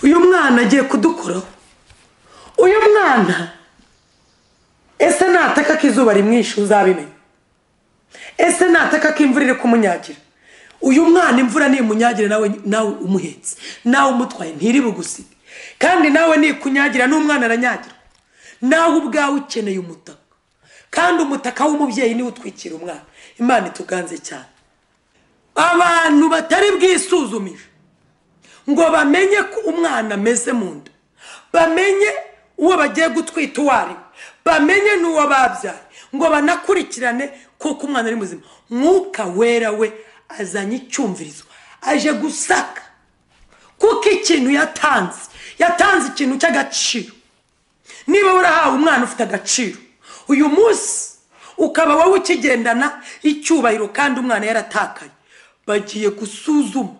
mwana agiye kudukoraho uyu mwana ese nataka ko izuba rimwishe uzabimenya ese nataka ko imvura iri kumunyagira uyu mwana imvura nimunyagire nawe nawe umuhetse nawe umutwaye ntiri bugusibe kandi nawe nikunyagira n'umwana aranyagirwa nawe ubwawe ukeneye umutaka kandi umutaka w'umubyeyi niwe utwikira umwana imana ituganze cyane abantu batari bwisuzumije ngo bamenye ko umwana ameze mu nda bamenye uwo bagiye gutwita uwo ari we bamenye n'uwo babyaye ngo banakurikirane kuko umwana ari muzima mwuka wera we azanye icyumvirizo aje gusaka kuko ikintu yatanze yatanze ikintu cy'agaciro niba warahawe umwana ufite agaciro uyu munsi ukaba wowe ukigendana icyubahiro kandi umwana yaratakaye bagiye gusuzuma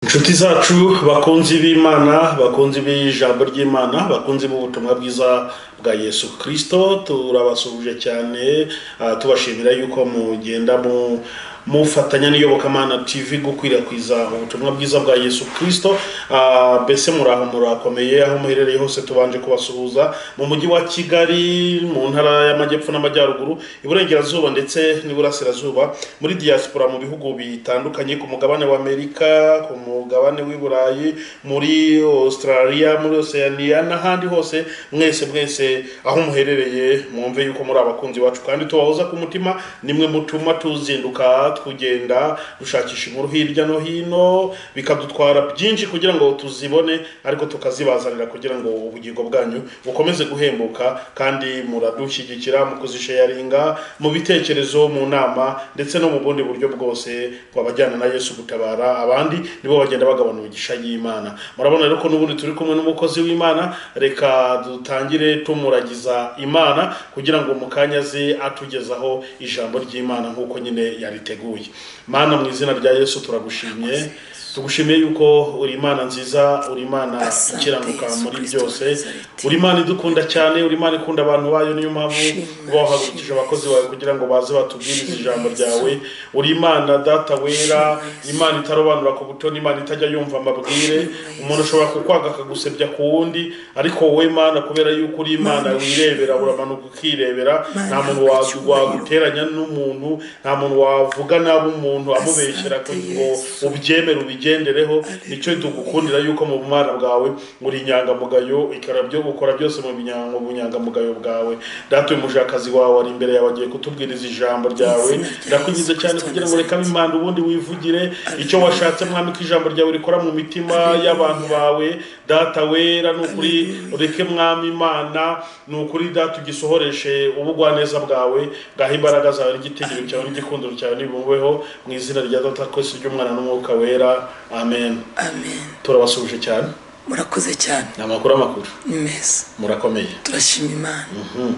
inshuti zacu bakunzi b'imana bakunzi b'ijambo ry'imana bakunzi b'ubutumwa bwiza bwa yesu kirisito turabasuhuje cyane ah, tubashimira yuko mugenda mu- mufatanya n'iyobokamana tv gukwirakwiza ubutumwa bwiza bwa yesu kirisito Ah, mbese muraho murakomeye aho muherereye hose tubanje kubasuhuza mu mujyi wa kigali mu ntara y'amajyepfo n'amajyaruguru iburengerazuba ndetse n'iburasirazuba muri diaspora mu bihugu bitandukanye ku mugabane wa amerika ku mugabane w'i burayi muri australia muri oceania n'ahandi hose mwese mwese aho muherereye mwumve yuko muri abakunzi bacu kandi tubahoza ku mutima nimwe mutuma tuzinduka tugenda dushakisha inkuru hirya no hino bikadutwara byinshi kugira ngo tuzibone ariko tukazibazanira kugira ngo ubugingo bwanyu bukomeze guhembuka kandi muradushyigikira mu kuzisheyaringa mu bitekerezo mu nama ndetse no mu bundi buryo bwose twabajyana na yesu gutabara abandi nibo bagenda bagabana imigisha y'imana murabona rero ko n'ubundi turi kumwe n'umukozi w'imana reka dutangire tumuragiza imana kugira ngo mu kanya aze atugezaho ijambo ry'imana nk'uko nyine yariteguye mana mu izina rya yesu turagushimye tugushimiye yuko uri imana nziza uri imana Asante, ikiranuka Yesu muri Kristo, byose Nazareti. uri imana idukunda cyane uri imana ikunda abantu bayo niyo mpamvu Shimwa, uba wahagurukije abakozi bawe kugira ngo baze batubwirize Shimwa, ijambo ryawe uri imana data wera imana itarobanura ku butoni imana itajya yumva amabwire umuntu ashobora kukwanga akagusebya ku wundi ariko wowe mana kubera yuko uri imana wirebera uramanuka ukirebera Mana, nta muntu wa- icyubahiro. waguteranya n'umuntu nta muntu wavuga nabi umuntu amubeshyera Asante, ngo Yesu. ubyemere ubigendereho nicyo tugukundira yuko mu bwana bwawe uri inyangamugayo ikarabyo gukora byose mu binya- mu bunyangamugayo bwawe data uyu mujakazi wawe ari imbere yawe agiye kutubwiriza ijambo ryawe Izina rya ndakugize Yesu cyane Kristo kugira ngo reka Nazareti. imana ubundi wivugire icyo washatse mwami ko ijambo ryawe rikora mu mitima Alleluia. y'abantu bawe data wera ni ukuri ureke mwami imana ni ukuri data ugisohoreshe ubugwaneza bwawe ngaho imbaraga zawe n'igitegeko cyawe n'igikundiro cyawe nibumbeho mu izina rya data kwese ry'umwana n'umwuka wera amen amen turabasuhuje cyane murakoze cyane ni amakuru amakuru ni meza murakomeye turashima imana Mhm.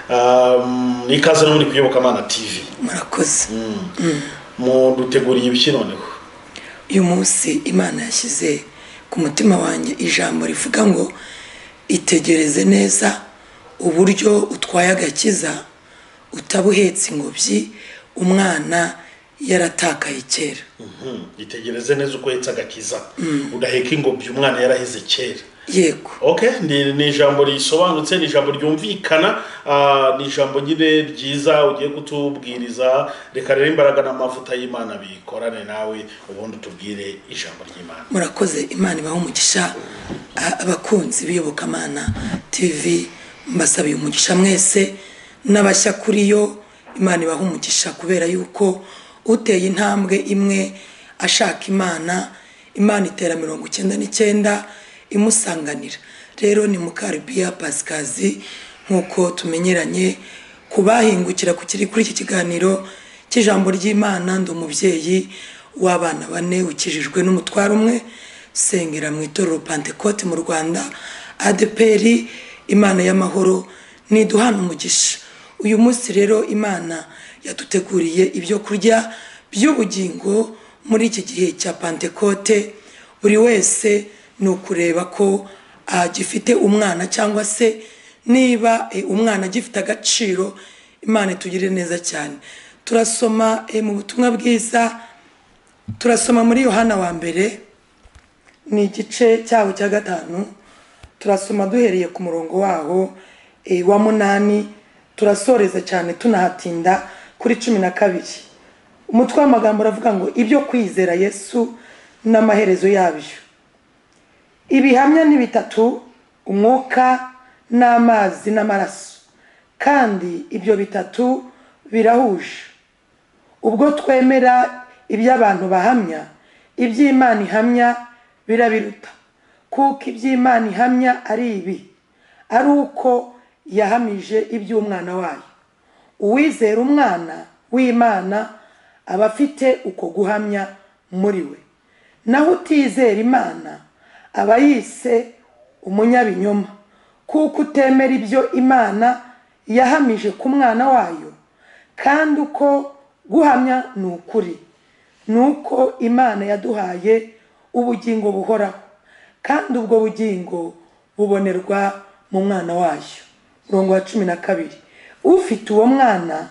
Um, ni ikaze n'ubundi kuyoboka amana tv murakoze muduteguriye ibiki noneho uyu munsi imana yashyize ku mutima wanjye ijambo rivuga ngo itegereze neza uburyo utwaye agakiza utabuhetse ingobyi umwana yaratakaye kera Mhm. itegereze neza uko yetse agakiza udaheka ingobyi umwana yarahize kera yego okay ni, ni ijambo risobanutse ni ijambo ryumvikana ah, ni ijambo nyine ryiza ugiye kutubwiriza reka rero imbaraga n'amavuta y'imana bikorane nawe ubundi utubwire ijambo ry'imana murakoze imana ibaha umugisha A- abakunzi b'iyobokamana tv mbasabiye umugisha mwese n'abashya kuri yo imana ibaha umugisha kubera yuko uteye intambwe imwe ashaka imana imana itera mirongo icyenda n'icyenda imusanganira rero ni mukaribiya pasikazi nk'uko tumenyeranye kubahingukira ku kiri kuri iki kiganiro cy'ijambo ry'imana ndi umubyeyi w'abana bane ukijijwe n'umutwaro umwe sengera mu itorero pantekote mu rwanda adeperi imana y'amahoro ntiduhana umugisha uyu munsi rero imana yaduteguriye ibyo kurya by'ubugingo muri iki gihe cya pantekote buri wese ni ukureba ko agifite umwana cyangwa se niba eh, umwana agifite agaciro imana itugirire neza cyane turasoma eh, mu butumwa bwiza turasoma muri yohana wa mbere ni igice cyaho cya gatanu turasoma duhereye ku murongo waho eh, wa munani turasoreza cyane tunahatinda kuri cumi na kabiri umutwe w'amagambo uravuga ngo ibyo kwizera yesu n'amaherezo yabyo ibihamya ni bitatu umwuka n'amazi n'amaraso kandi ibyo bitatu birahuje ubwo twemera iby'abantu bahamya iby'imana ihamya birabiruta kuko iby'imana ihamya ari ibi ari uko yahamije iby'umwana wayo uwizera umwana w'imana aba afite uko guhamya muri we naho utizera imana aba yise umunyabinyoma kuko utemera ibyo imana yahamije ku mwana wayo kandi uko guhamya ni ukuri ni uko imana yaduhaye ubugingo buhoraho kandi ubwo bugingo bubonerwa mu mwana wayo murongo wa cumi na kabiri ufite uwo mwana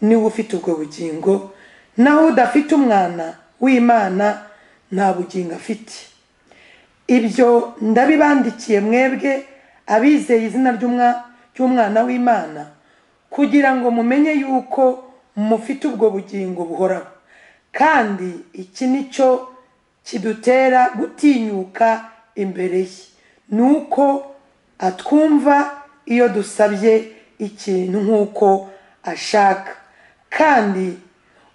niwe ufite ubwo bugingo naho udafite umwana w'imana nta bugingo afite ibyo ndabibandikiye mwebwe abizeye izina ry'umwa- ry'umwana w'imana kugira ngo mumenye yuko mufite ubwo bugingo buhoraho kandi iki ni cyo kidutera gutinyuka imbere ye ni uko atwumva iyo dusabye ikintu nk'uko ashaka kandi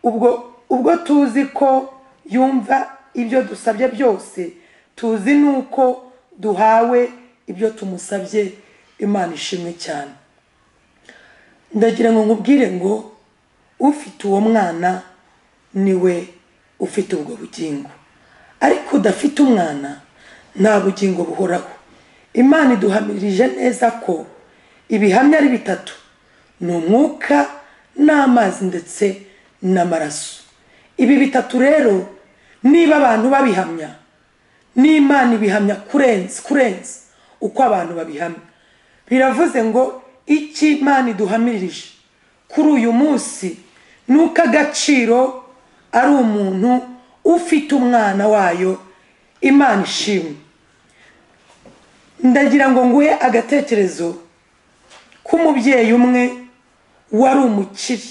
ubwo ubwo tuzi ko yumva ibyo dusabye byose tuzi n'uko duhawe ibyo tumusabye imana ishimwe cyane ndagira ngo nkubwire ngo ufite uwo mwana niwe ufite ubwo bugingo ariko udafite umwana nta bugingo buhoraho imana iduhamirije neza ko ibihamya ari bitatu ni umwuka n'amazi ndetse n'amaraso ibi bitatu rero niba abantu babihamya n'imana ibihamya kurenza kurenza uko abantu babihamya biravuze ngo icyo imana iduhamirije kuri uyu munsi ni uko agaciro ari umuntu ufite umwana wayo imana ishimwe ndagira ngo nguhe agatekerezo k'umubyeyi umwe wari umukire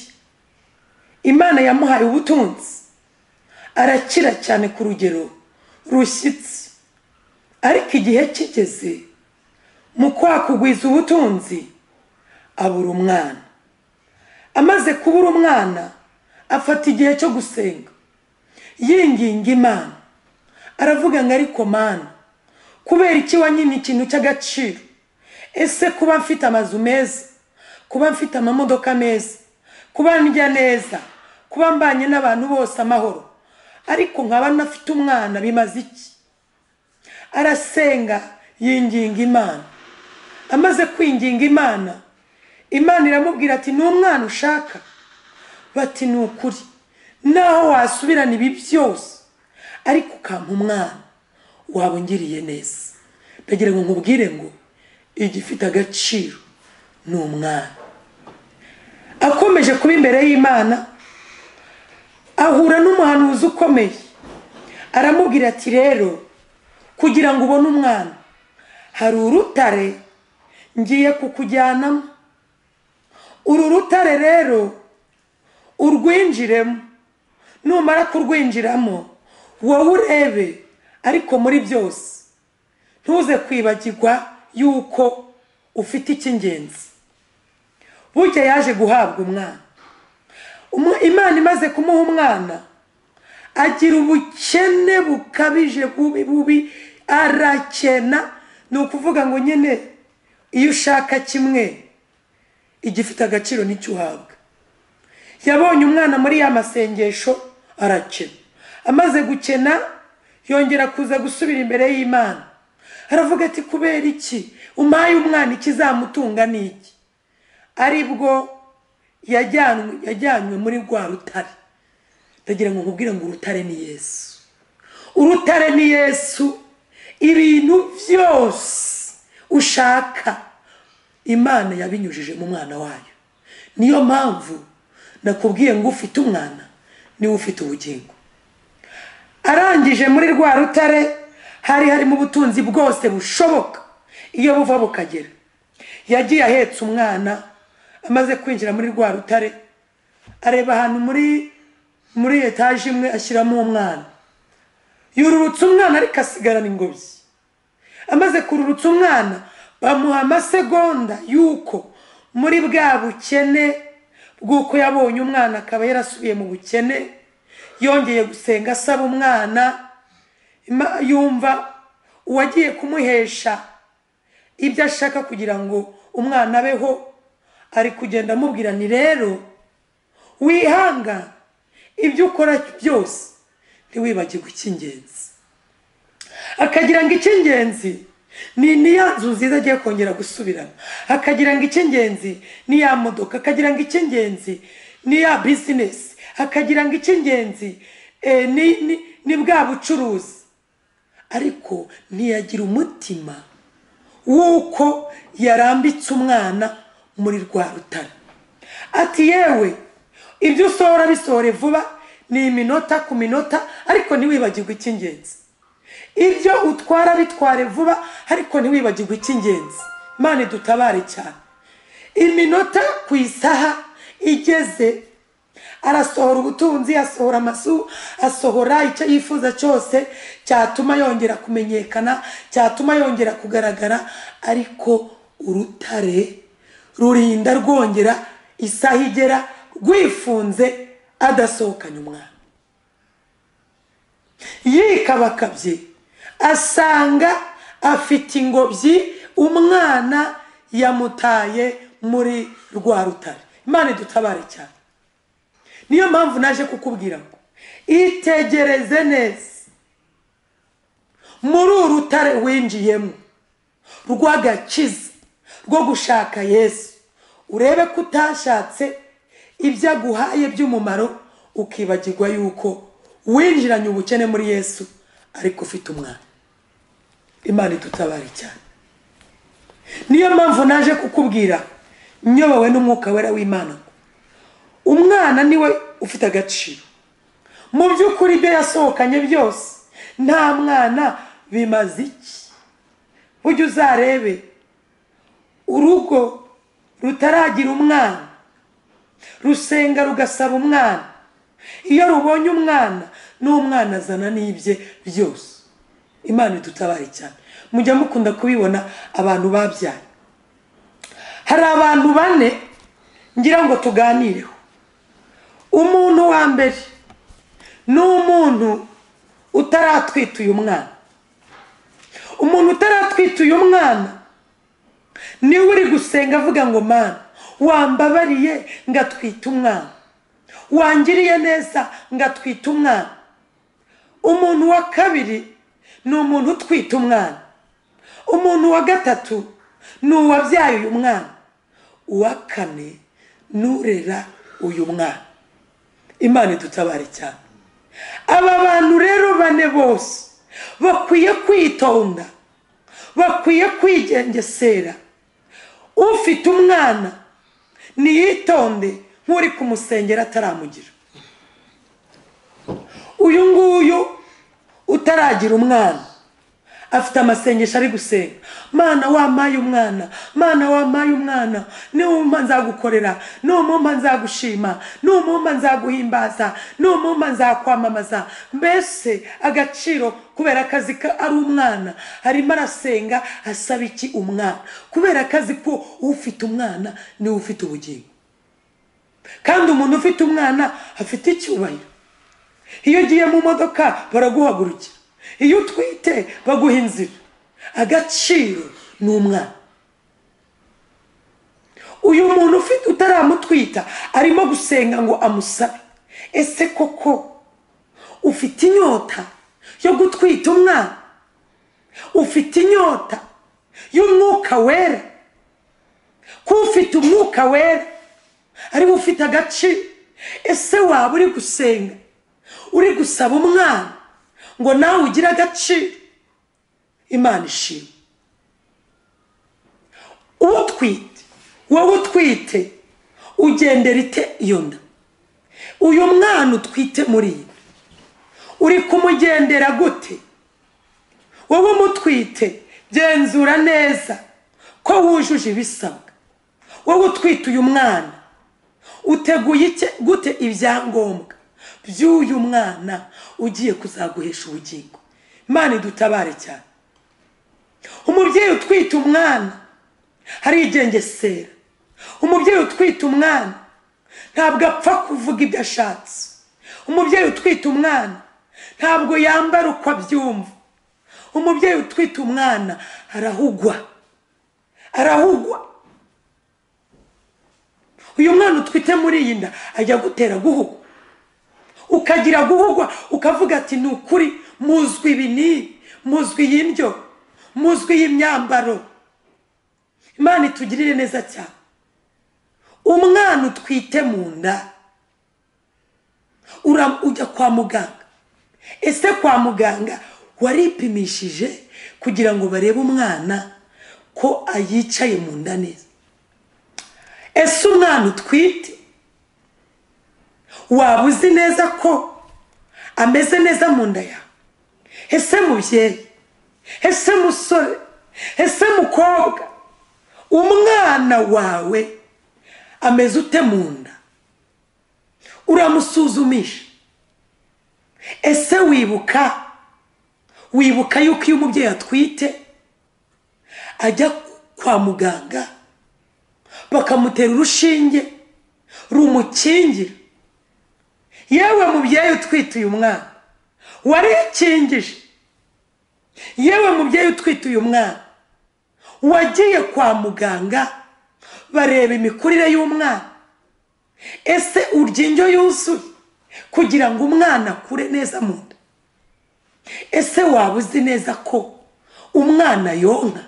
imana yamuhaye ubutunzi arakira cyane ku rugero rushyitse ariko igihe kigeze mu kwakugwiza ubutunzi abura umwana amaze kubura umwana afata igihe cyo gusenga yinginga imana aravuga ngo ariko mana kubera iki wanyimye ikintu cy'agaciro ese kuba mfite amazu meza kuba mfite amamodoka meza kuba ndya neza kuba mbanye n'abantu bose amahoro ariko nkaba nafite umwana bimaze iki arasenga yinginga imana amaze kwinginga imana imana iramubwira ati n'umwana ushaka bati ni ukuri naho wasubirana ibi byose ariko ukampa umwana waba ungiriye neza ndagira ngo nkubwire ngo igifite agaciro ni umwana akomeje kuba imbere y'imana ahura n'umuhanuzi ukomeye aramubwira ati rero kugira ngo ubone umwana hari urutare ngiye kukujyanamo uru rutare rero urwinjiremo numara kurwinjiramo wowe urebe ariko muri byose ntuze kwibagirwa yuko ufite icy'ingenzi burya yaje guhabwa umwana Umu- imana imaze kumuha umwana agira ubukene bukabije bubi bubi arakena ni ukuvuga ngo nyine iyo ushaka kimwe igifite agaciro nicyo uhabwa yabonye umwana muri ya masengesho arakena amaze gukena yongera kuza gusubira imbere y'imana aravuga ati kubera iki umpaye umwana ikizamutunga ni iki ari bwo yajyanywe yajyanywe muri rwa rutare ndagira ngo nkubwire ngo urutare ni yesu urutare ni yesu ibintu byose ushaka imana yabinyujije mu mwana wayo niyo mpamvu nakubwiye ngo ufite umwana niwe ufite ubugingo arangije muri rwa rutare hari harimo ubutunzi bwose bushoboka iyo buva bukagera yagiye ahetse umwana amaze kwinjira muri rwa rutare areba ahantu muri muri etaje imwe ashyiramo umwana yururutsa umwana ariko asigarana ingobyi amaze kururutsa umwana bamuha amasegonda y'uko muri bwa bukene bw'uko yabonye umwana akaba yarasubiye mu bukene yongeye gusenga asaba umwana ima- yumva uwagiye kumuhesha ibyo ashaka kugira ngo umwana abeho ari kugenda amubwira ni rero wihanga ibyo ukora byose ntiwibagirwe icy'ingenzi akagira ngo icy'ingenzi ni niya nzu nziza agiye kongera gusubirana akagira ngo icy'ingenzi ni ya modoka akagira ngo icy'ingenzi ni ya bizinesi akagira ngo icy'ingenzi eh, ni- ni- ni bwa bucuruzi ariko ntiyagira umutima w'uko yarambitse umwana muri rwa rutare ati yewe ibyo usohora bisohore vuba ni iminota ku minota ariko ntiwibagirwe icy'ingenzi ibyo utwara bitware vuba ariko ntiwibagirwe icy'ingenzi imana idutabare cyane iminota ku isaha igeze arasohora ubutunzi asohora amazu asohora icyo yifuza cyose cyatuma yongera kumenyekana cyatuma yongera kugaragara ariko urutare rurinda rwongera isaha igera rwifunze adasohokanye umwana yikabakabye asanga afite ingobyi umwana yamutaye muri rwa rutare imana idutabare cyane niyo mpamvu naje kukubwira ngo itegereze neza muri uru rutare winjiyemo rw'agakiza rwo gushaka yesu urebe ko utashatse ibyo aguhaye by'umumaro ukibagirwa yuko winjiranye ubukene muri yesu ariko ufite umwana imana idutabare cyane niyo mpamvu naje kukubwira nyobowe n'umwuka wera w'imana umwana niwe ufite agaciro mu by'ukuri ibyo yasohokanye byose nta mwana bimaze iki ujye uzarebe urugo rutaragira umwana rusenga rugasaba umwana iyo rubonye umwana n'umwana azana n'ibye byose imana idutabare cyane mujya mukunda kubibona abantu babyaye hari abantu bane ngira ngo tuganireho umuntu wa mbere ni umuntu utaratwita uyu mwana umuntu utaratwita uyu mwana niwe uri gusenga avuga ngo mana wambabariye ngatwita umwana wangiriye neza ngatwita umwana umuntu wa kabiri ni umuntu utwita umwana umuntu wa gatatu ni uwabyaye uyu mwana uwa kane n'urera uyu mwana imana idutabare cyane aba bantu rero bane bose bakwiye kwitonda bakwiye kwigengesera ufite umwana niyitonde nk'uri kumusengera ataramugira uyu nguyu utaragira umwana afite amasengesho ari gusenga mana wamaye umwana mana wamaye umwana numpa nzagukorera numpa nzagushima numpa nzaguhimbaza numpa nzakwamamaza mbese agaciro kubera akazi ka ari umwana arimo arasenga asaba iki umwana kubera akazi ko ufite umwana niwe ufite ubugingo kandi umuntu ufite umwana afite icyubahiro iyo ugiye mu modoka baraguhagurukira iyo utwite baguha inzira agaciro ni umwana uyu muntu ufite utaramutwita arimo gusenga ngo amusabe ese koko ufite inyota yo gutwita umwana ufite inyota y'umwuka wera ko ufite umwuka wera ariwe ufite agaciro ese waba uri gusenga uri gusaba umwana ngo nawe ugire agaciro imana ishima utwite wowe utwite ugendera ite iyo nda uyu mwana utwite muriye uri kumugendera gute wowe umutwite genzura neza ko wujuje ibisabwa wowe utwite uyu mwana uteguye iki- gute ibyangombwa by'uyu mwana ugiye kuzaguhesha ubugingo imana idutabare cyane umubyeyi utwite umwana harigengesera umubyeyi utwite umwana ntabwo apfa kuvuga ibyo ashatse umubyeyi utwite umwana ntabwo yambara uko abyumva umubyeyi utwite umwana arahugwa arahugwa uyu mwana utwite muri iyi nda ajya gutera guhugwa ukagira guhugwa ukavuga ati ni ukuri muzwi ibi n'ibi muzwi iyi ndyo muzwi iyi myambaro imana itugirire neza cyane umwana utwite mu nda ura- ujya kwa muganga ese kwa muganga waripimishije kugira ngo barebe umwana ko ayicaye mu nda neza ese umwana utwite waba uzi neza ko ameze neza mu nda yawe ese mubyeyi ese musore ese mukobwa umwana wawe ameze ute mu nda uramusuzumisha ese wibuka wibuka yuko iyo umubyeyi atwite ajya kwa muganga bakamutera urushinge rumukingira yewe mubyeyi utwite uyu mwana warikingije yewe mubyeyi utwite uyu mwana wagiye kwa muganga bareba imikurire y'umwana ese urya indyo yuzuye kugira ngo umwana akure neza mu nda ese waba uzi neza ko umwana yonka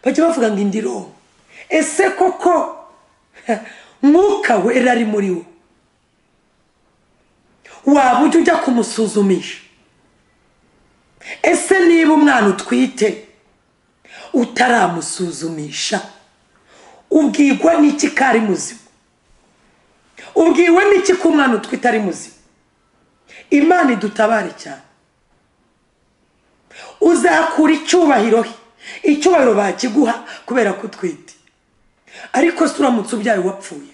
bajya bavuga ngo indi ronka ese koko mwuka wera ari muri wo waba ujya ujya kumusuzumisha ese niba umwana utwite utaramusuzumisha ubwigwa n'iki ko ari muzima ubwiwe n'iki ko umwana utwite ari muzima imana idutabare cyane uzakura icyubahiro he icyubahiro bakiguha kubera ko utwite ariko se uramutse ubyaye wapfuye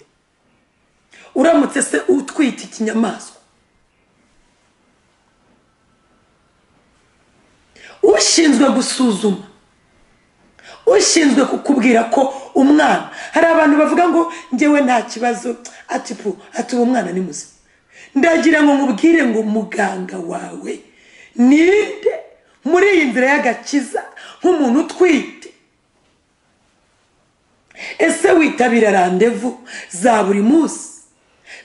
uramutse se utwite ikinyamaswa ushinzwe gusuzuma ushinzwe kukubwira ko umwana hari abantu bavuga ngo ngewe nta kibazo ati pu ati uwo mwana ni muzima ndagira ngo nkubwire ngo muganga wawe ninde muri iyi nzira y'agakiza nk'umuntu utwite ese witabira randevu za buri munsi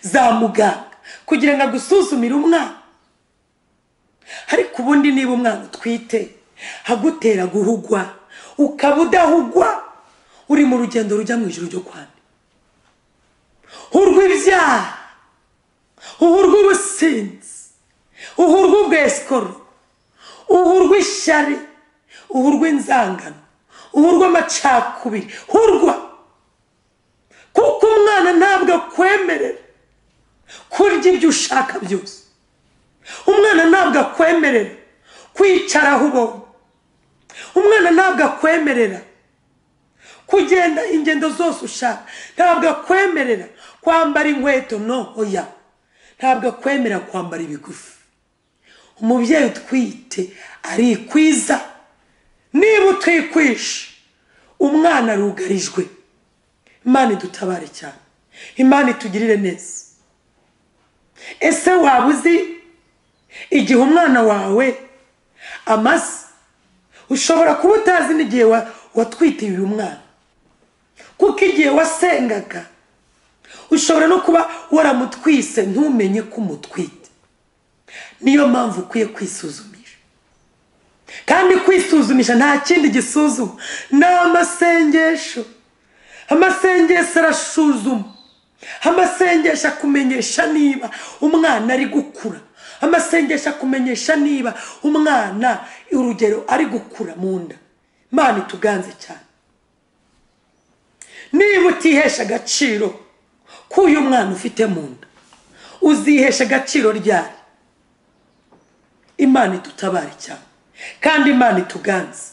za muganga kugira ngo agusuzumire umwana ariko ubundi niba umwana utwite agutera guhugwa ukaba udahugwa uri mu rugendo rujya mu ijoro ryo kwanda uhurwa ibyaha uhurwa ubusinzi uhurwa ubwesikoro uhurwa ishyari uhurwa inzangano uhurwa amacakubiri uhurwa kuko umwana ntabwo akwemerera kurya ibyo ushaka byose umwana ntabwo akwemerera kwicara aho ubonye umwana ntabwo akwemerera kugenda ingendo zose ushaka ntabwo akwemerera kwambara inkweto no oya ntabwo akwemera kwambara ibigufi umubyeyi utwite arikwiza niba utwikwisha umwana arugarijwe imana idutabare cyane imana itugirire neza ese waba uzi igihe umwana wawe amaze ushobora kuba utazi n'igihe wa- watwitiye uyu mwana kuko igihe wasengaga ushobora no kuba waramutwise ntumenye ko umutwite niyo mpamvu ukwiye kwisuzumisha kandi kwisuzumisha nta kindi gisuzuma ni amasengesho amasengesho arasuzuma amasengesho akumenyesha niba umwana ari gukura amasengesho akumenyesha niba umwana urugero ari gukura mu nda imana ituganze cyane niba utihesha agaciro k'uyu mwana ufite mu nda uzihesha agaciro ryari imana idutabare cyane kandi imana ituganze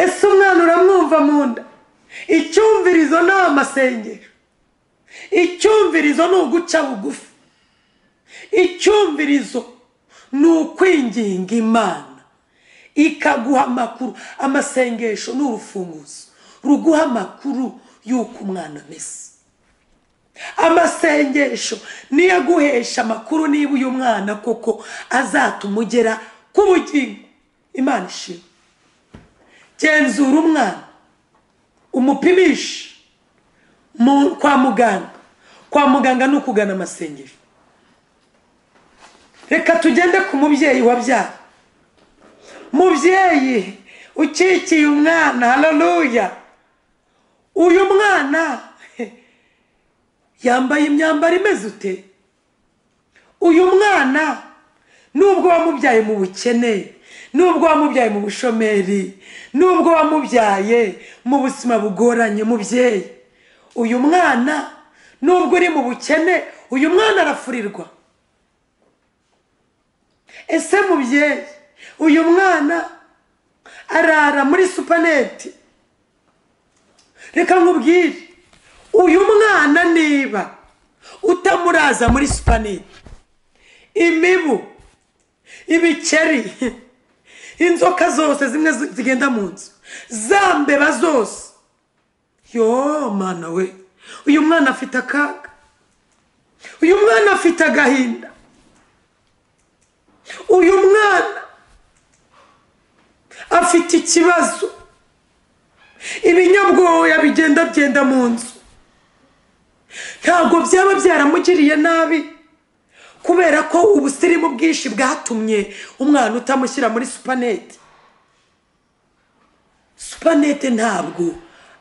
ese umwana uramwumva mu nda icyumvirizo ni amasengesho icyumvirizo ni uguca bugufi icyumvirizo ni ukwinginga imana ikaguha amakuru amasengesho ni urufunguzo ruguha amakuru y'uko umwana ameze amasengesho niyo aguhesha amakuru niba uyu mwana koko azatuma ugera ku bugingo imana ishima genzura umwana umupimishe mu- kwa muganga kwa muganga ni ukugana amasengesho reka tugende ku mubyeyi wabyaye mubyeyi ukikiye umwana haleluya uyu mwana yambaye imyambaro imeze ute uyu mwana nubwo wamubyaye mu bukene nubwo wamubyaye mu bushomeri nubwo wamubyaye mu buzima bugoranye mubyeyi uyu mwana nubwo uri mu bukene uyu mwana arafurirwa ese mubyeyi uyu mwana arara muri supaneti reka nkubwire uyu mwana niba utamuraza muri supaneti imibu ibikeri inzoka zose zimwe zi- zigenda mu nzu za mbeba zose yo mwana we uyu mwana afite akaga uyu mwana afite agahinda uyu mwana afite ikibazo ibinyabwoya bigenda byenda mu nzu ntabwo byaba byaramugiriye nabi kubera ko ubusirimu bwinshi bwatumye umwana utamushyira muri supanete supanete ntabwo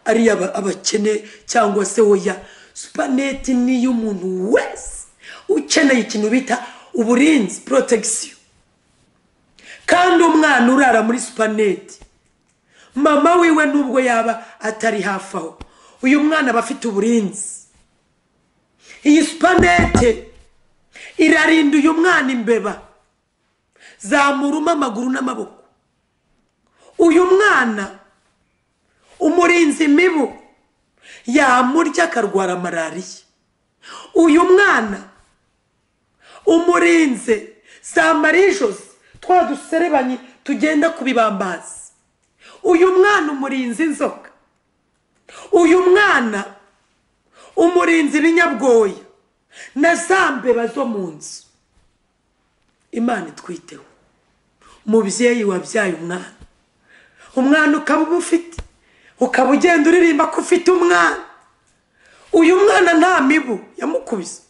ari iy'aba- abakene cyangwa se oya supanete ni iy'umuntu wese ukeneye ikintu bita uburinzi porotegisiyo kandi umwana urara muri supanete mama wiwe nubwo yaba atari hafi aho uyu mwana aba afite uburinzi iyi supanete irarinda uyu mwana imbeba zamuruma amaguru n'amaboko uyu mwana umurinzi mibu yamurya akarwara malariya uyu mwana umurinze zamara ijosi twa duserebanye tugenda ku bibambazi uyu mwana umurinzi inzoka uyu mwana umurinzi ibinyabwoya na za mbeba zo mu nzu imana itwiteho mubyeyi wabyaye umwana umwana ukaba uba ufite ukaba ugenda uririmba ko ufite umwana uyu mwana nta mibu yamukubise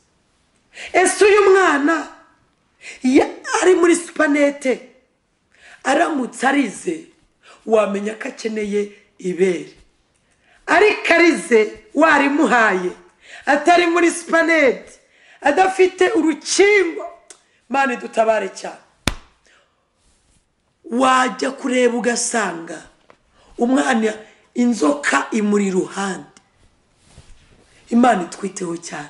ese uyu mwana iyo ari muri supanete aramutse arize wamenya ko akeneye ibere ariko arize warimuhaye atari muri supanete adafite urukingo mani dutabare cyane wajya kureba ugasanga umwana inzoka imuri iruhande imana itwiteho cyane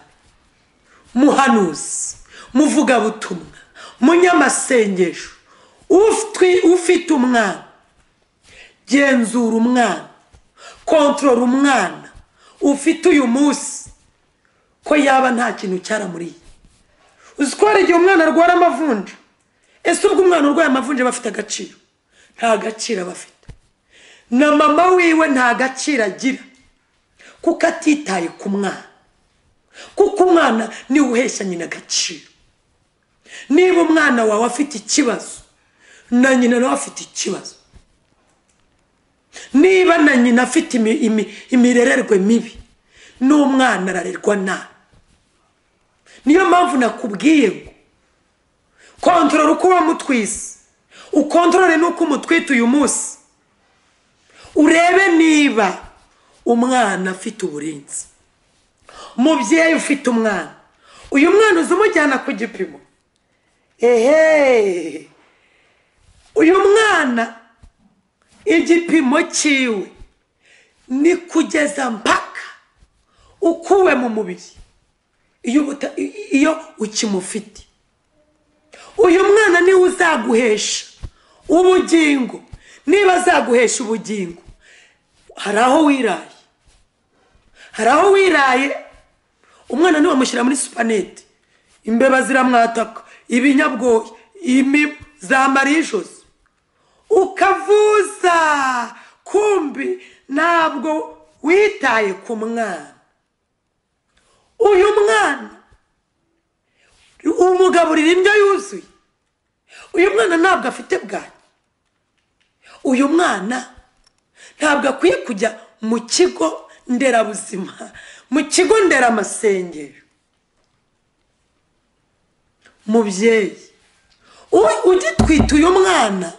muhanuzi muvugabutumwa munyamasengesho ufitwi- ufite umwana genzura umwana kontorora umwana ufite uyu munsi ko yaba nta kintu cyaramuriye uzi ko hari igihe umwana arwara amavunja ese ubwo umwana urwaye amavunja aba afite agaciro nta gaciro aba afite na mama wiwe nta gaciro agira kuko atitaye ku mwana kuko umwana niwe uhesha nyina agaciro niba umwana wawe afite ikibazo na nyina nawe afite ikibazo niba na nyina afite imi- imi- imirererwe mibi n'umwana ararerwa nabi niyo mpamvu nakubwiye ngo kontorora uko wamutwise ukontorore n'uko umutwite uyu munsi urebe niba umwana afite uburinzi mubyeyi ufite umwana uyu mwana uza umujyana ku gipimo ehe uyu mwana igipimo cyiwe ni kugeza mpaka ukuwe mu mubiri iyo ubuta- i- iyo ukimufite uyu mwana niwe uzaguhesha ubugingo niba azaguhesha ubugingo hari aho wiraye hari aho wiraye umwana ntiwamushyira muri supanete imbeba ziramwataka ibinyabwoya imibu zamara ijosi ukavuza kumbi ntabwo witaye ku mwana uyu mwana umugaburira indyo yuzuye uyu mwana ntabwo afite bwanyu uyu mwana ntabwo akwiye kujya mu kigo nderabuzima mu kigo nderamasengero mubyeyi u- ugitwite uyu mwana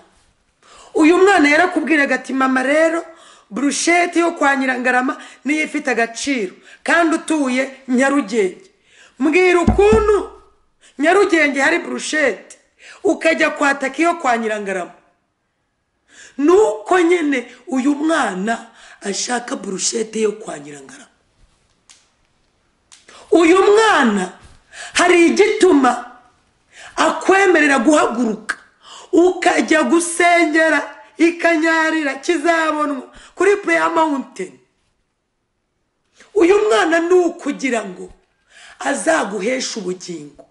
uyu mwana yarakubwiraga ati mama rero burusheti yo kwa nyirangarama niyo ifite agaciro kandi utuye nyarugenge mbwira ukuntu nyarugenge hari burusheti ukajya kwataka iyo kwa nyirangarama nuko nyine uyu mwana ashaka burushete yo kwa nyirangarama uyu mwana hari igituma akwemerera guhaguruka ukajya gusengera ikanyarira kizabonwa kuri pureya mawunteni uyu mwana ni ukugira ngo azaguheshe ubugingo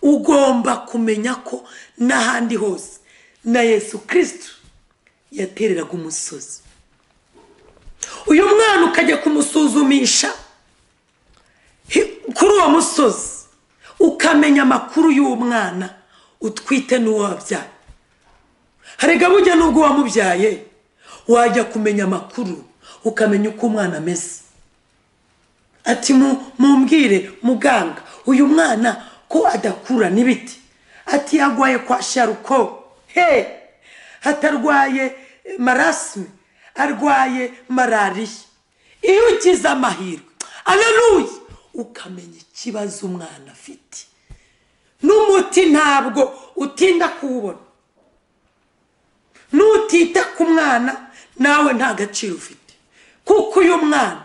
ugomba kumenya ko n'ahandi hose na yesu kirisitu yatereraga umusozi uyu mwana ukajya kumusuzumisha hi- kuri uwo musozi ukamenya amakuru y'uwo mwana utwite n'uwo wabyaye harega bujya n'ubwo wamubyaye wajya kumenya amakuru ukamenya uko umwana ameze ati mu- mumbwire muganga uyu mwana ko adakura n'ibiti ati yagwaye kwa sharuko he hatarwaye marasime arwaye malariya iyo ugize amahirwe araruye ukamenya ikibazo umwana afite n'umuti ntabwo utinda kuwubona nutita ku mwana nawe nta gaciro ufite kuko uyu mwana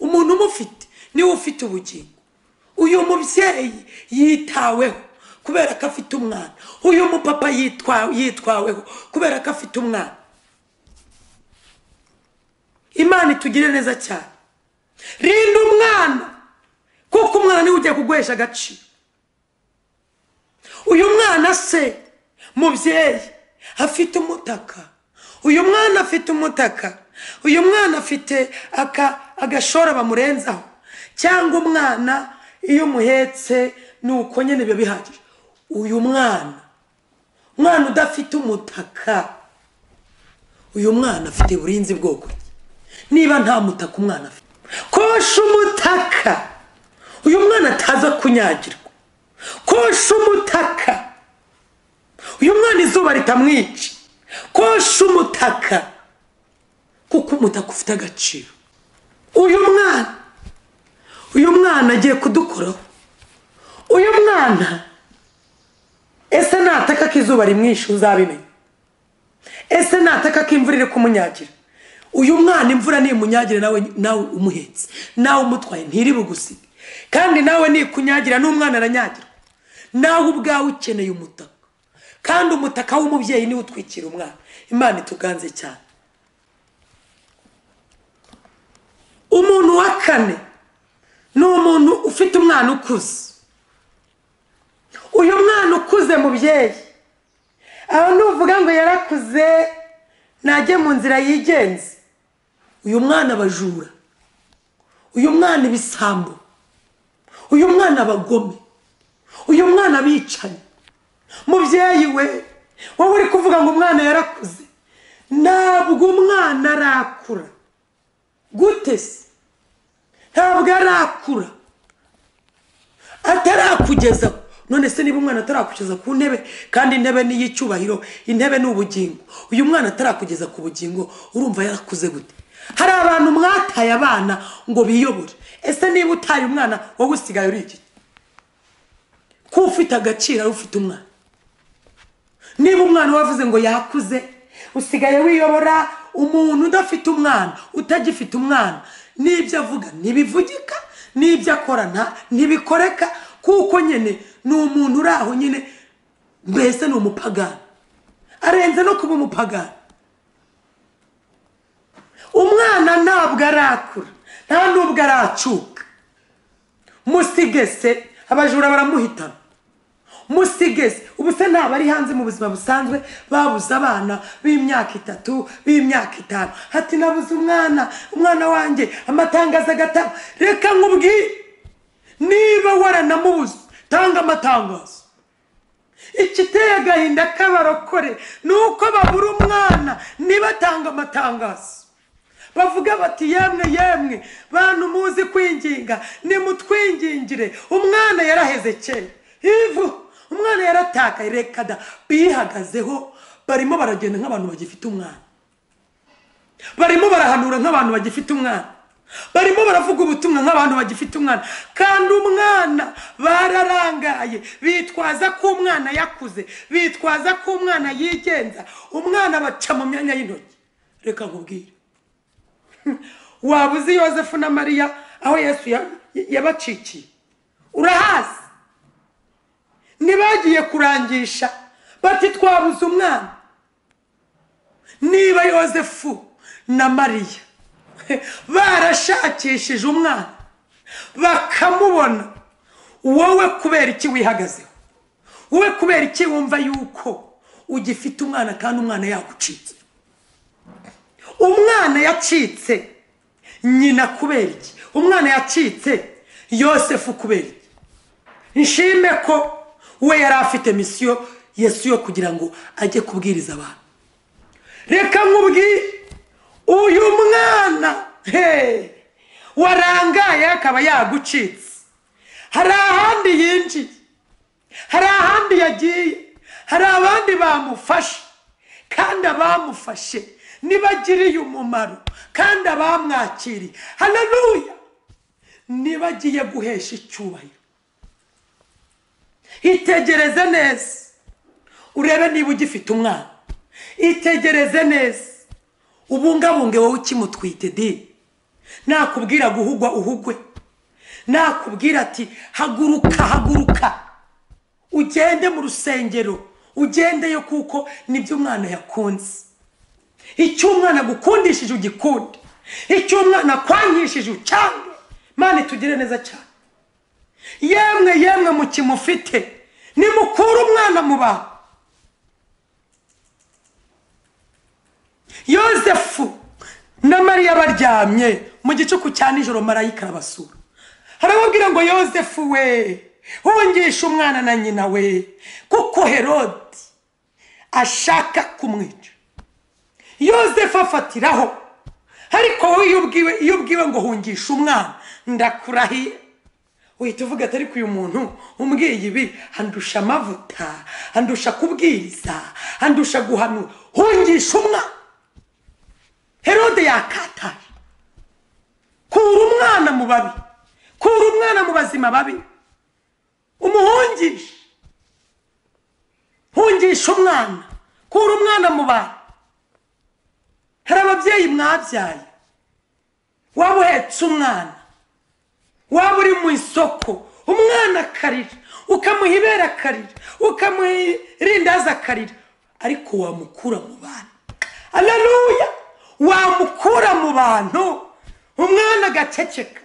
umuntu umufite niwe ufite ubugingo uyu mubyeyi yitaweho kubera ko afite umwana uyu mupapa yitwa- yitwaweho kubera ko afite umwana imana itugire neza cyane rinda umwana kuko umwana niwe ugiye kuguhesha agaciro uyu mwana se mubyeyi afite umutaka uyu mwana afite umutaka uyu mwana afite aka agashora bamurenzaho cyangwa umwana iyo umuhetse ni uko nyine biba bihagije uyu mwana umwana udafite umutaka uyu mwana afite uburinzi bwoko niba nta mutaka umwana afite kosha umutaka uyu mwana ataza kunyagirwa kosha umutaka uyu mwana izuba ritamwica kosha umutaka kuko umutaka ufite agaciro uyu mwana uyu mwana agiye kudukoraho uyu mwana ese nataka ko izuba rimwishe uzabimenya ese nataka ko imvura iri kumunyagira uyu mwana imvura nimunyagire nawe nawe umuhetse nawe umutwaye ntiri bugusige kandi nawe nikunyagira n'umwana aranyagirwa nawe ubwawe ukeneye umutaka kandi umutaka w'umubyeyi niwe utwikira umwana imana ituganze cyane umuntu wa kane ni umuntu ufite umwana ukuze uyu mwana ukuze mubyeyi aho nuvuga ngo yarakuze najye mu nzira yigenze uyu mwana abajura uyu mwana ibisambo uyu mwana abagome uyu mwana abicanyi mubyeyi we wowe uri kuvuga ngo umwana yarakuze ntabwo umwana arakura gute se ntabwo arakura atarakugeza ku- none se niba umwana atarakugeza ku ntebe kandi intebe ni iy'icyubahiro intebe ni ubugingo uyu mwana atarakugeza ku bugingo urumva yarakuze gute hari abantu mwataye abana ngo biyobore ese niba utaye umwana wowe usigaye uri iki kuba ufite agaciro ari ufite umwana niba umwana wavuze ngo yakuze usigaye wiyobora umuntu udafite umwana utagifite umwana n'ibyo avuga ntibivugika n'ibyo akora nta ntibikoreka kuko nyine ni umuntu uri aho nyine mbese ni umupagani arenze no kuba umupagani umwana ntabwo arakura nta n'ubwo aracuka musige se abajura baramuhitana musige se ubu se ntabwo ari hanze mu buzima busanzwe babuze abana b'imyaka itatu b'imyaka itanu hati nabuze umwana umwana wanjye amatangazo agatabo reka nkubwire niba waranamubuze tanga amatangazo ikiteye agahinda k'abarokore ni uko babura umwana ntibatanga amatangazo bavuga bati yemwe yemwe bantu muzi kwinginga nimutwingingire umwana yaraheze kera ivu umwana yaratakaye reka da bihagazeho barimo baragenda nk'abantu bagifite umwana barimo barahanura nk'abantu bagifite umwana barimo baravuga ubutumwa nk'abantu bagifite umwana kandi umwana bararangaye bitwaza ko umwana yakuze bitwaza ko umwana yigenza umwana baca mu myanya y'intoki reka nkubwire waba uzi yosefu na mariya aho yesu yabacikiye urahazi ntibagiye kurangisha bati twabuze umwana niba yosefu na mariya barashakishije umwana bakamubona wowe kubera iki wihagazeho wowe kubera iki wumva yuko ugifite umwana kandi umwana yagucitse umwana yacitse nyina kubera iki umwana yacitse yosefu kubera iki nshime ko we yari afite misiyo yesu yo kugira ngo ajye kubwiriza abantu reka nkubwire uyu mwana he warangaye akaba yagucitse hari ahandi yinjiye hari ahandi yagiye hari abandi bamufashe kandi abamufashe nibagiriye umumaro kandi abamwakiriye hanaruya nibagiye guhesha icyubahiro itegereze neza urebe niba ugifite umwana itegereze neza ubungabunge wowe ukimutwite di nakubwira guhugwa uhugwe nakubwira ati haguruka haguruka ugende mu rusengero ugendeyo kuko nibyo umwana yakunze icyo umwana agukundishije ugikunde icyo umwana akwangishije ucyange mani tugire neza cyane yemwe yemwe mukimufite nimukure umwana mu bantu yosefu na mariya baryamye mu gicuku cya nijoro marayika arabasura harababwira ngo yosefu we hungisha umwana na nyina we kuko herodi ashaka kumwica yosefu afatiraho ariko wowe iyo ubwiwe ngo hungishe umwana ndakurahiye uhita uvuga atari ku uyu muntu umbwiye ibi handusha amavuta handusha kubwiriza handusha guhanura hungisha umwana herode yakataje kura umwana mu babi kura umwana mu bazima babi umuhungishe hungisha umwana kura umwana mu bantu hari ababyeyi mwabyaye waba uhetse umwana waba uri mu isoko umwana akarira ukamuha ibere akarira ukamuha irindazi akarira ariko wamukura mu bantu araruya wamukura mu bantu umwana agaceceka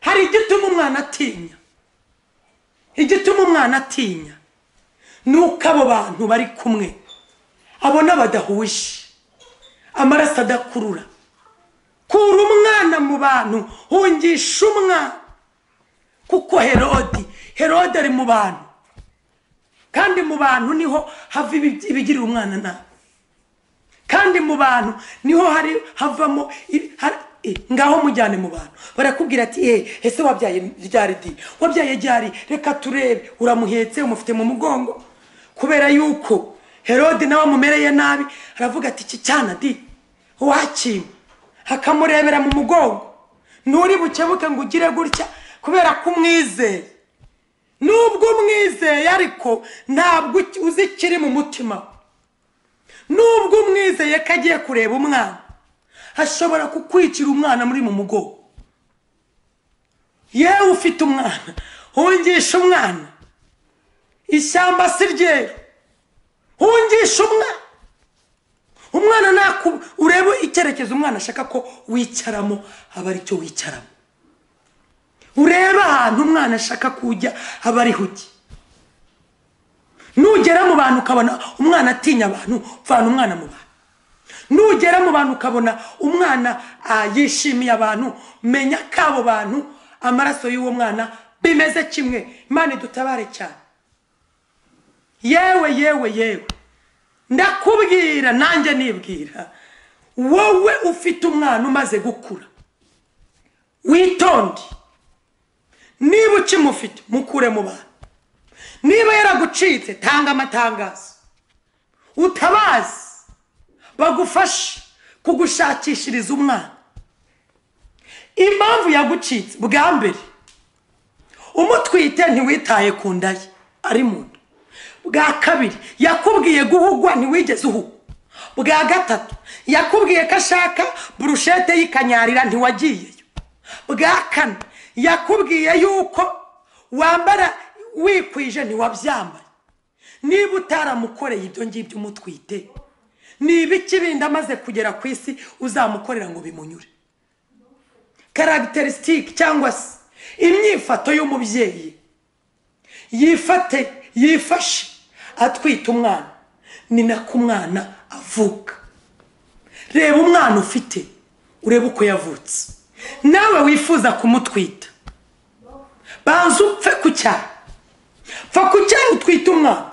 hari igituma umwana atinya igituma umwana atinya ni uko abo bantu bari kumwe abona badahuje amaraso adakurura kura umwana mu bantu hungisha umwana kuko herodi herodi ari mu bantu kandi mu bantu niho hava ibigirira umwana nabi kandi mu bantu niho hari havamo ngaho mujyane mu bantu barakubwira ati eee ese wabyaye ryari di wabyaye ryari reka turebe uramuhetse umufite mu mugongo kubera yuko herode nawe amumereye nabi aravuga ati iki cyana di wakima akamurebera mu mugongo nturi bukebuke ngo ugire gutya kubera ko umwizeye nubwo umwizeye ariko ntabwo uzi ikiri mu mutima nubwo umwizeye ko agiye kureba umwana ashobora kukwicira umwana muri mu mugongo yewe ufite umwana hungisha umwana ishyamba si ryeru hungisha umwana umwana naku urebe icyerekezo umwana ashaka ko wicaramo aba ari cyo wicaramo urebe ahantu umwana ashaka kujya aba ari hujye nugera mu bantu ukabona umwana atinya abantu vana umwana mu bantu nugera mu bantu ukabona umwana ah, yishimiye abantu menya ko abo bantu amaraso y'uwo mwana bimeze kimwe imana idutabare cyane yewe yewe yewe ndakubwira nanjye nibwira wowe ufite umwana umaze gukura witonde niba ukimufite mukure mu bantu niba yaragucitse tanga amatangazo utabazi bagufashe kugushakishiriza umwana impamvu yagucitse bwa mbere umutwite ntiwitaye ku nda ye ari mu nda bwa kabiri yakubwiye guhugwa ntiwigeze uhugwa bwa gatatu yakubwiye ko ashaka burushete y'ikanyarira ntiwagiyeyo bwa kane yakubwiye yuko wambara wikwije ntiwabyambaye niba utaramukoreye ibyo ngibyo umutwite ni ibiki bindi amaze kugera ku isi uzamukorera ngo bimunyure karagiterisitike cyangwa se imyifato y'umubyeyi yifate yifashe atwite umwana ni nako umwana avuka reba umwana ufite urebe uko yavutse nawe wifuza kumutwita banza upfe ku cyaro pfa ku cyaro utwite umwana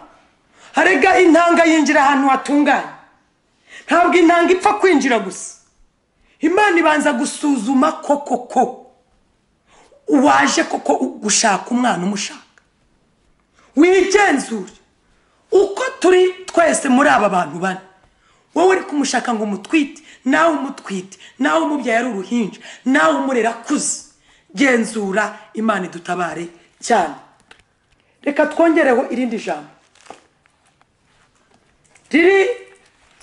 harega intanga yinjira ahantu hatunganye ntabwo intanga ipfa kwinjira gusa imana ibanza gusuzuma koko ko waje koko gushaka umwana umushaka wigenzure uko turi twese muri aba bantu bane wowe uri kumushaka ngo umutwite nawe umutwite nawe umubyeyi ari uruhinja nawe umurera akuze genzura imana idutabare cyane reka twongereho irindi jambo riri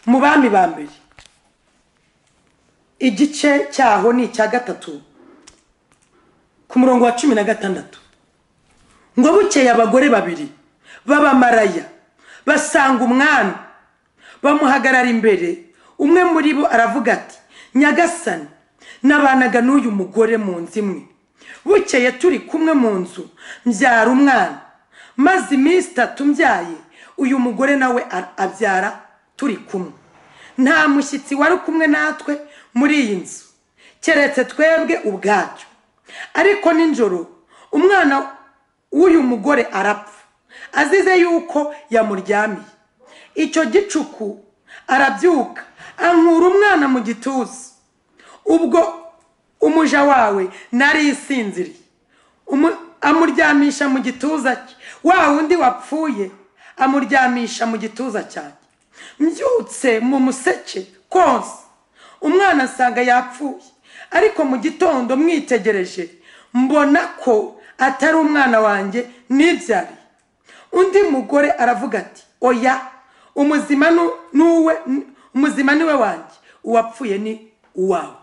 mu bami ba mbere igice cyaho ni icya gatatu ku murongo wa cumi na gatandatu ngo bukeye abagore babiri b'abamaraya basanga umwami bamuhagarara imbere umwe muri bo aravuga ati nyagasani nabanaga n'uyu mugore mu nzu imwe bukeye turi kumwe mu nzu mbyara umwana maze iminsi itatu mbyaye uyu mugore nawe abyara turi kumwe nta mushyitsi wari kumwe natwe muri iyi nzu keretse twebwe ubwacyo ariko nijoro umwana w'uyu mugore arapfa azize yuko yamuryamiye icyo gicuku arabyuka ankura umwana mu gituza ubwo umuja wawe nari isinziriye amuryamisha mu gituza cye wa wundi wapfuye amuryamisha mu gituza cyanjye mbyutse mu museke konsa umwana asanga yapfuye ariko mu gitondo mwitegereje mbona ko atari umwana wanjye ntibyari undi mugore aravuga ati oya umuzima ni we wanjye uwapfuye ni uwawe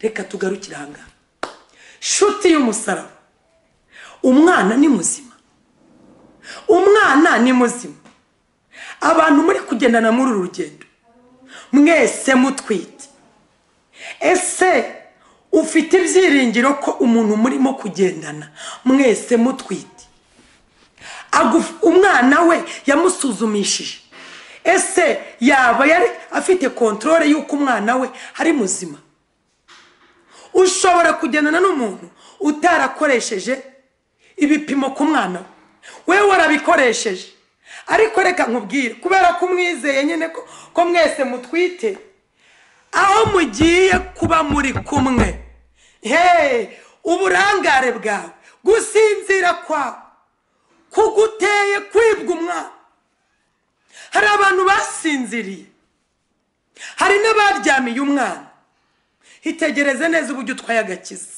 reka tugarukire aha ngaha shuti y'umusaraba umwana ni muzima umwana ni muzima abantu muri kugendana muri uru rugendo mwese mutwite ese ufite ibyiringiro ko umuntu murimo kugendana mwese mutwite umwana we yamusuzumishije ese yaba yari afite kontorore y'uko umwana we ari muzima ushobora kugendana n'umuntu utarakoresheje ibipimo ku mwana we we warabikoresheje ariko reka nkubwire kubera ko umwizeye nyine ko mwese mutwite aho mugiye kuba muri kumwe heee uburangare bwawe gusinzira kwawe kuguteye kwibwa umwana hari abantu basinziriye hari n'abaryamiye umwana itegereze neza uburyo utwaye agakiza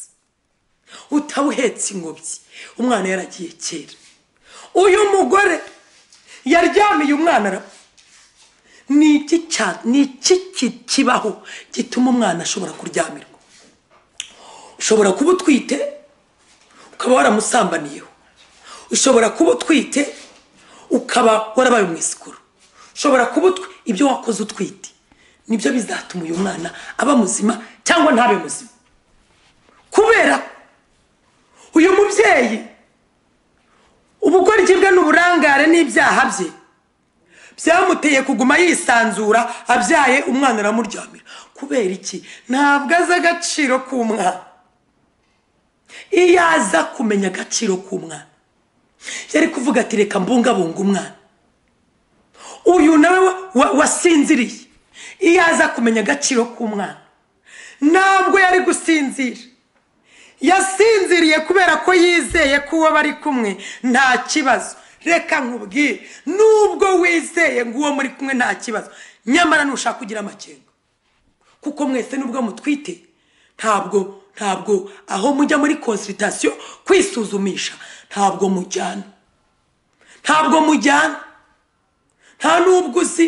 utawuhetse ingobyi umwana yaragiye kera uyu mugore yaryamiye umwana arapfa ni iki kibaho gituma umwana ashobora kuryamirwa ushobora kuba utwite ukaba waramusambaniyeho ushobora kuba utwite ukaba warabaye umwisikuru ushobora kuba utwi ibyo wakoze utwite nibyo bizatuma uyu mwana aba muzima cyangwa ntabe muzima kubera ko uyu mubyeyi ubugoryi bwe n'uburangare n'ibyaha bye byamuteye kuguma yisanzura abyaye umwana aramuryamira kubera iki ntabwo azi agaciro k'umwana iyo aza kumenya agaciro k'umwana yari kuvuga ati reka mbungabunga umwana uyu nawe wa- wa- wasinziriye iyo aza kumenya agaciro k'umwana ntabwo yari gusinzira yasinziriye kubera ko yizeye ko uwo bari kumwe nta kibazo reka nkubwire nubwo wizeye ngo uwo muri kumwe nta kibazo nyamara nushaka kugira amakenga kuko mwese nubwo mutwite ntabwo ntabwo aho mujya muri konsiritasiyo kwisuzumisha ntabwo mujyana ntabwo mujyana nta n'ubwo uzi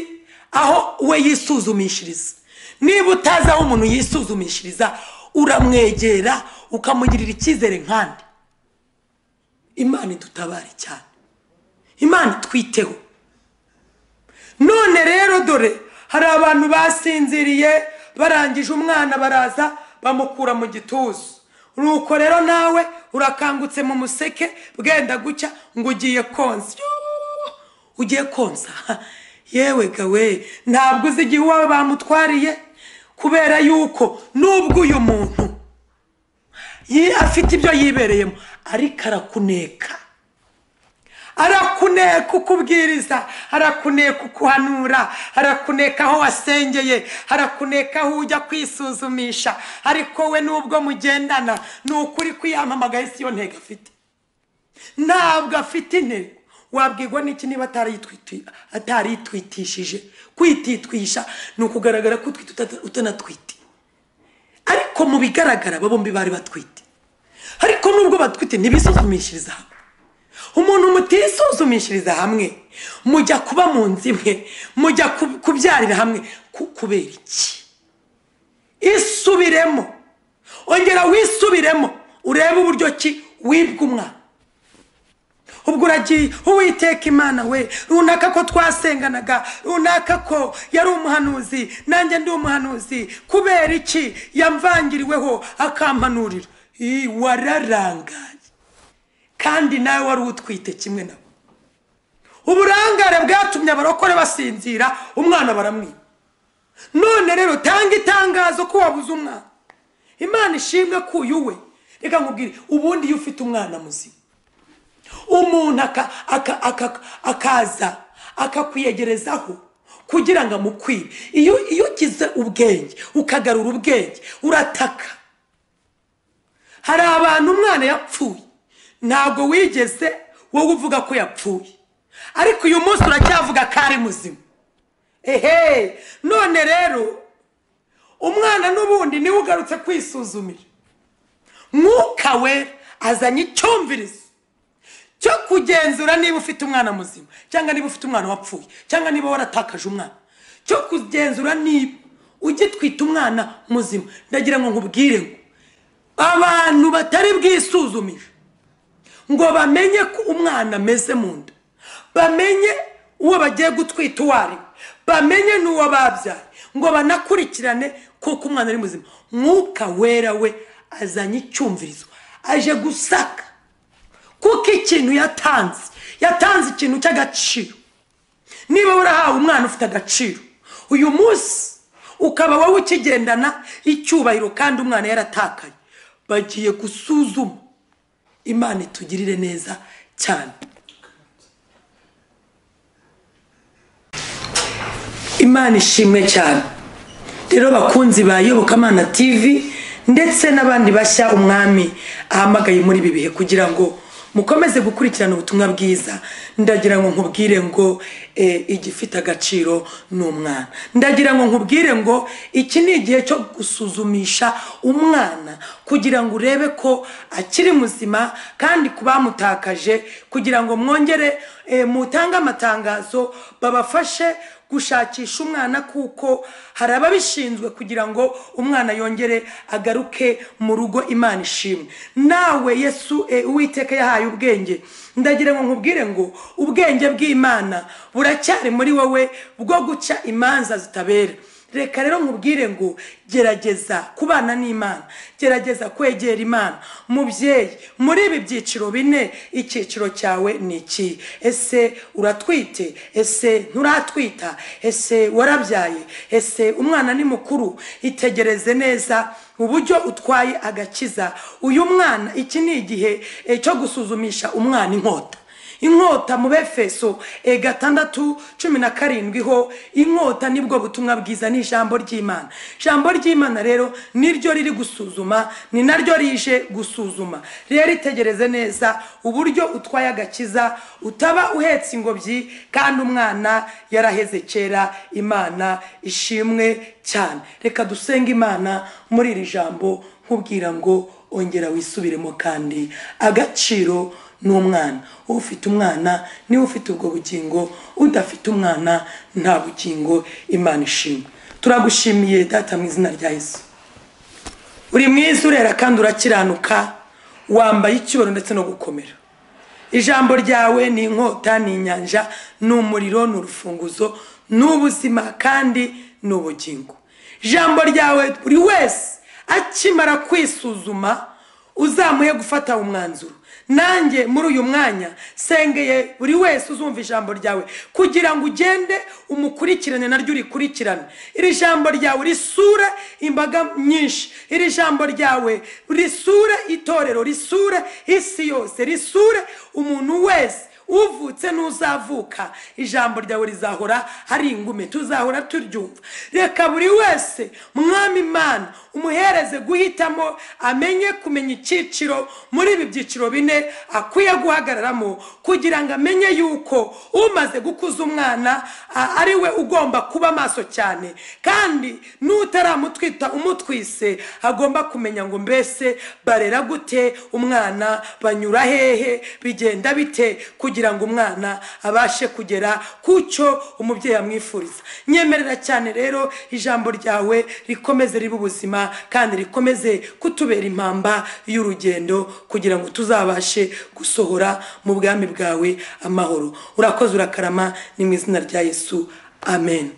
aho we yisuzumishiriza niba utazi aho umuntu yisuzumishiriza uramwegera ukamugirira icyizere nkandi imana idutabare cyane imana itwiteho none rero dore hari abantu basinziriye barangije umwana baraza bamukura mu gituza nuko rero nawe urakangutse mu museke bwenda gucya ngo ugiye konsa Yoo! ugiye konsa yewe gawe ntabwo uzi igihe uwawe bamutwariye kubera yuko nubwo uyu muntu yi- afite ibyo yibereyemo ariko arakuneka arakuneka ukubwiriza arakuneka ukuhanura arakuneka aho wasengeye arakuneka aho ujya kwisuzumisha ariko we nubwo mugendana ni ukuri kwiyamamagaye si yo ntego afite ntabwo afite intego wabwirwa n'iki niba atarayitwiti- ataritwitishije kwititwisha ni ukugaragara ko utwite utata- utanatwite ariko mu bigaragara aba bombi bari batwite ariko nubwo batwite ntibisuzumishiriza hamwe umuntu mutisuzumishiriza hamwe mujya kuba mu nzu imwe mujya ku- kubyarira hamwe ku- kubera iki isubiremo ongera wisubiremo urebe uburyo ki wibwa umwana ubwo uragiye uwiteka imana we runaka ko twasenganaga runaka ko yari umuhanuzi nanjye ndi umuhanuzi kubera iki yamvangiriweho akampanurira Ii, wararangaye kandi nawe wari utwite kimwe nawe uburangare bwatumye abarokore basinzira umwana baramwiba none rero tanga itangazo ko wabuze umwana imana ishimwe ko uyu we reka nkubwire ubundi iyo ufite umwana muzima umuntu aka- aka- aka- akaza akakwiyegerezaho kugira ngo amukwibe iyo iyo ugize ubwenge ukagarura ubwenge urataka hari abantu umwana yapfuye ntabwo wigeze wowe uvuga ko yapfuye ariko uyu munsi uracyavuga ko ari muzima ehe none rero umwana n'ubundi niwe ugarutse kwisuzumira mwuka wera azanye icyumvirizo cyo kugenzura niba ufite umwana muzima cyangwa niba ufite umwana wapfuye cyangwa niba waratakaje umwana cyo kugenzura niba ugitwita umwana muzima ndagira ngo nkubwire ngo abantu batari bwisuzumishe ngo bamenye ko umwana ameze mu nda bamenye uwo bagiye gutwita uwo ari we bamenye n'uwo babyaye ngo banakurikirane kuko umwana ari muzima mwuka wera we azanye icyumvirizo aje gusaka kuko ikintu yatanze yatanze ikintu cy'agaciro niba warahawe umwana ufite agaciro uyu munsi ukaba wowe ukigendana icyubahiro kandi umwana yaratakaye bagiye gusuzuma imana itugirire neza cyane imana ishimwe cyane rero bakunzi ba yobokamana tv ndetse n'abandi bashya umwami ahamagaye muri ibi bihe kugira ngo mukomeze gukurikirana ubutumwa bwiza ndagira ngo nkubwire ngo eh, igifite agaciro ni umwana ndagira ngo nkubwire ngo iki ni igihe cyo gusuzumisha umwana kugira ngo urebe ko akiri muzima kandi ku bamutakaje kugira ngo mwongere eh, mutange amatangazo babafashe gushakisha umwana kuko hari ababishinzwe kugira ngo umwana yongere agaruke mu rugo imana ishimwe nawe yesu eh, uwiteka yahaye ubwenge ndagira ngo nkubwire ngo ubwenge bw'imana buracyari muri wowe bwo guca imanza zitabera reka rero nkubwire ngo gerageza kubana n'imana gerageza kwegera imana mubyeyi muri ibi byiciro bine icyiciro cyawe ni iki ese uratwite ese nturatwita ese warabyaye ese umwana ni mukuru itegereze neza uburyo utwaye agakiza uyu mwana iki ni igihe eh, cyo gusuzumisha umwana inkota inkota mu befeso e gatandatu cumi na karindwi ho inkota nibwo butumwa bwiza ni ijambo ry'imana ijambo ry'imana rero niryo riri gusuzuma ni naryo rije gusuzuma rero itegereze neza uburyo utwaye agakiza utaba uhetse ingobyi kandi umwana yaraheze kera imana ishimwe cyane reka dusenge imana muri iri jambo nkubwira ngo ongera wisubiremo kandi agaciro ni umwana ufite umwana niwe ufite ubwo bugingo udafite umwana nta bugingo imana ishima turagushimiye data mu izina rya yesu uri mwiza urera kandi urakiranuka wambaye icyubaro ndetse no gukomera ijambo ryawe ni inkota ni inyanja ni umuriro ni urufunguzo ni ubuzima kandi ni ubugingo ijambo ryawe buri wese akimara kwisuzuma uzamuye gufata umwanzuro nanjye muri uyu mwanya sengeye buri wese uzumva ijambo ryawe kugira ngo ugende umukurikirane naryo urikurikirane iri jambo ryawe risure imbaga nyinshi iri jambo ryawe risure itorero risure isi yose risure umuntu wese uvutse n'uzavuka ijambo ryawe rizahora ari ingume tuzahora turyumva reka buri wese mwami imana umuhereze guhitamo amenye kumenya icyiciro muri ibi byiciro bine akwiye guhagararamo kugira ngo amenye yuko umaze gukuza umwana a- ari we ugomba kuba maso cyane kandi n'utaramutwita umutwise agomba kumenya ngo mbese barera gute umwana banyura hehe bigenda bite kugira ngo umwana abashe kugera ku cyo umubyeyi amwifuriza nyemerera cyane rero ijambo ryawe rikomeze ribe ubuzima kandi rikomeze kutubera impamba y'urugendo kugira ngo tuzabashe gusohora mu bwami bwawe amahoro urakoze urakarama ni mu izina rya yesu amen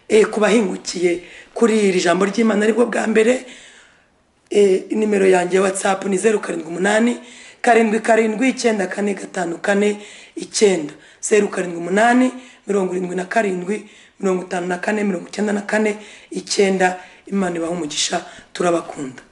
e, ku bahingukiye kuri iri jambo ry'imana aribwo bwa mbere Eh, nimero yanjye ya whatsapp ni zeru karindwi umunani karindwi karindwi icyenda kane gatanu kane icyenda zeru karindwi umunani mirongo irindwi na karindwi mirongo itanu na kane mirongo icyenda na kane icyenda imana ibaha umugisha turabakunda